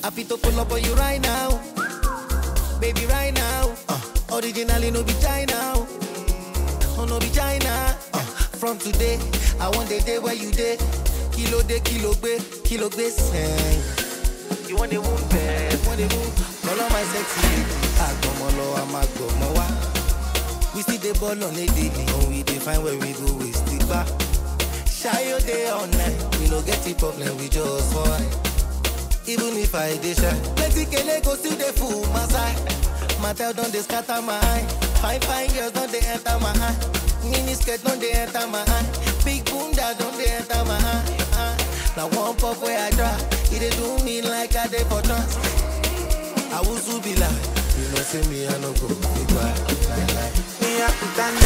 Happy to pull up on you right now. Baby, right now. Uh, originally, no be China. Oh, no be China. Uh, from today, I want the day where you day. Kilo de kilo be, kilo be sing. You want the wound, babe? Want the wound? Call on my sexy lady. Agbomolo, I'm agbomowa. We see the ball on a daily. When we define where we go, we stick back. Shy your day all night. We no get the problem, we just fight. Even if I dey shy, plenty kele go still dey full my side. Matel don dey scatter my eye. Fine fine girls don dey enter my eye. Mini skirt don dey enter my eye. Big bunda don dey enter my eye. eye. Na one puff wey I try, e dey do me like I dey for trance. Awusu be like, you know say me I no go be quiet. Lie, lie. Me a kutanda,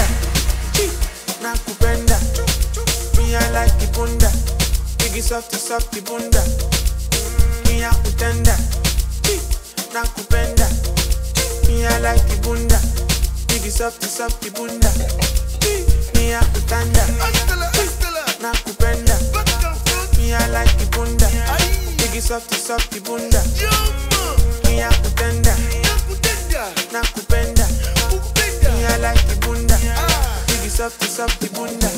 na kupenda. Me I like the bunda, biggie softy softy bunda. Me a kutanda, na kupenda. Me I like the bunda, biggie softy softy bunda. Me a kutanda, na kupenda. Me I like the bunda, biggie softy softy bunda. Me a kutanda, na kupenda. Me I like the bunda, biggie softy softy bunda.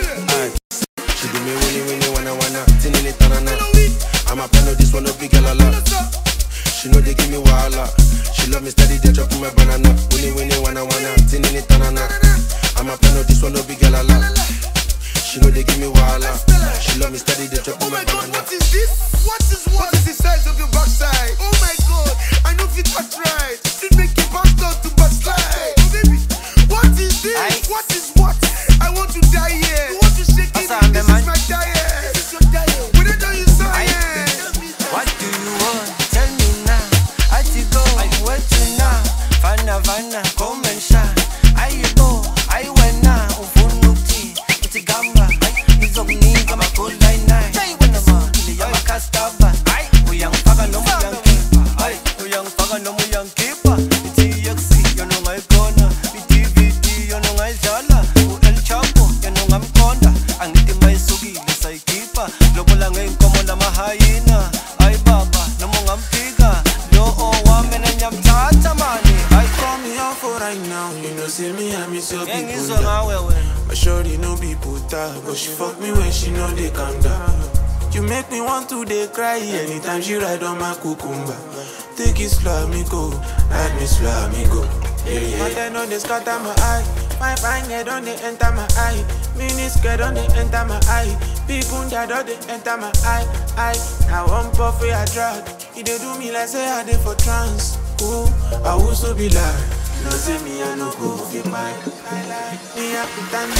She do me winnie winnie wanna wanna tinini tanana. I'm a plan of this one a big girl a lot. She know they give me wahala. She love me steady, they drop my banana. Winnie winnie wanna wanna tinini tanana. I'm a plan of this one a big girl a lot. She know they give me wahala. She love me steady, they drop Oh my my god, banana. what is this? What is what? What is the size of your backside? Oh my god, I know fit touch right. It make you back down to backslide. Oh baby, what is this? Aye. What is what? I want to die here. You want to shake it? Asa, This man. is my diet. This is your diet. When I tell you science. What do you want? Tell me now. I to go, I'm waiting now. Fana fana, come and shine. I you go, I went now. Ufunuki, it's a gamba. It's of me, I'm a cold line nine. When I'm on, I'm a castava. We young faga no more young keeper. Aye, we young faga no more young keeper. It's EXC, you know my corner. It's DVD, you know my zala. El Chapo, you know I'm corner. Ang iti may sugi, lisay kipa. Lobo lang ngayon ko mo na mahayina. Ay baba, na mong ampiga. Loo, wame na nyam tatamani. Ay, Call me out for right now, you know say me I miss your yang people. iso nga wewe. My shorty no be puta, but she fuck me when she know they calm down. You make me want to dey cry anytime she ride on my cucumber. Take it slow, me go, ride me slow, me go. Yeah, yeah. But then on they scatter my eye, my fine head on they enter my eye, mini skirt on they enter my eye, big bunda don they enter my eye, eye. Now one puff wey I drag, e dey do me like say I dey for trance. Ooh, I also be like, no say me I no go fit mind. Me a kutanda,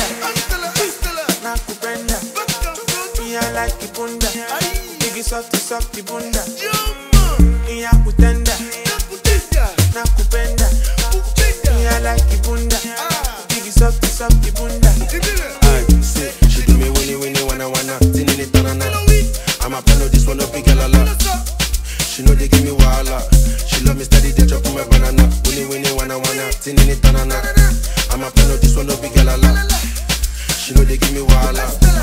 na kupenda. Me I like the bunda, biggie softy softy bunda. Me a kutenda, na kupenda. Me I like the bunda, biggie softy softy bunda. Aye, say, she do me winnie winnie wanna wanna tinini tanana. I'm a plan of this one a big girl a lot. She know they give me wahala. She love me steady, they drop my banana. Winnie winnie wanna wanna tinini tanana. I'm a plan of this one a big girl a lot. She know they give me wahala.